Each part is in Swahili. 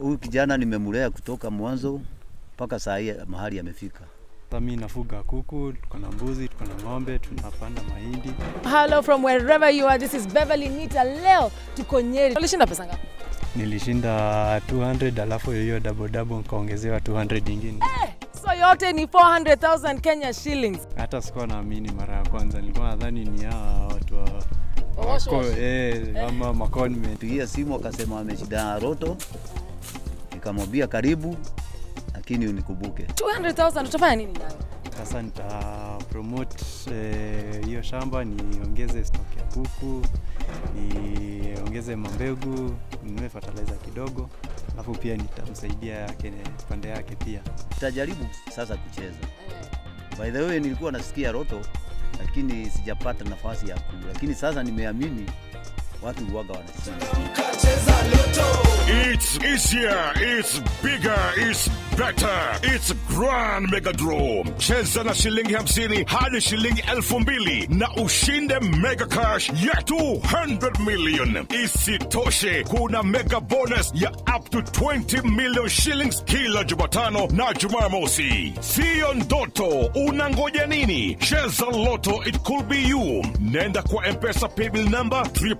Huyu kijana nimemlea kutoka mwanzo mpaka saa hii mahali amefika. Sasa mimi nafuga kuku, tuko na mbuzi, tuko na ng'ombe, tunapanda mahindi. Hello from wherever you are. This is Beverly Nita. Leo tuko Nyeri. Ulishinda pesa ngapi? Nilishinda 200 alafu hiyo double double nikaongezewa 200 ingine. So yote ni 400,000 Kenya shillings. Hata sikuwa naamini mara ya kwanza, nilikuwa nadhani ni hawa watu wa Wash, wako- wash. eh, ama maconment. Pigia simu akasema ameshindana roto, nikamwambia karibu, lakini unikumbuke. 200,000 utafanya nini nayo? Sasa nita promote eh, hiyo shamba, niongeze stock ya kuku, niongeze mambegu, ninunue fertilizer kidogo, alafu pia nitamsaidia yake pande yake pia. Nitajaribu sasa kucheza. By the way, nilikuwa nasikia roto, lakini sijapata nafasi ya ku, lakini sasa nimeamini watu huwaga wanashinda. It's easier, it's bigger, it's better. It's Grand Mega Draw. Cheza na shilingi hamsini hadi shilingi elfu mbili na ushinde mega cash ya 200 million. Isitoshe, kuna mega bonus ya up to 20 million shillings kila Jumatano na Jumamosi. Siyo ndoto, unangoja nini? Cheza Loto, it could be you. Nenda kwa M-Pesa paybill number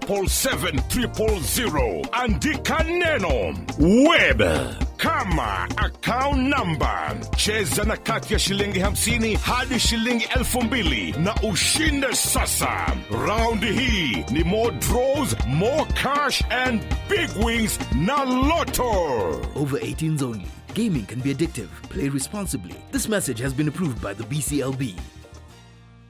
777 andika neno web kama account number. Cheza na kati ya shilingi hamsini hadi shilingi elfu mbili na ushinde sasa. Raundi hii ni more draws, more cash and big wins na Lotto. Over 18s only. Gaming can be addictive. Play responsibly. This message has been approved by the BCLB.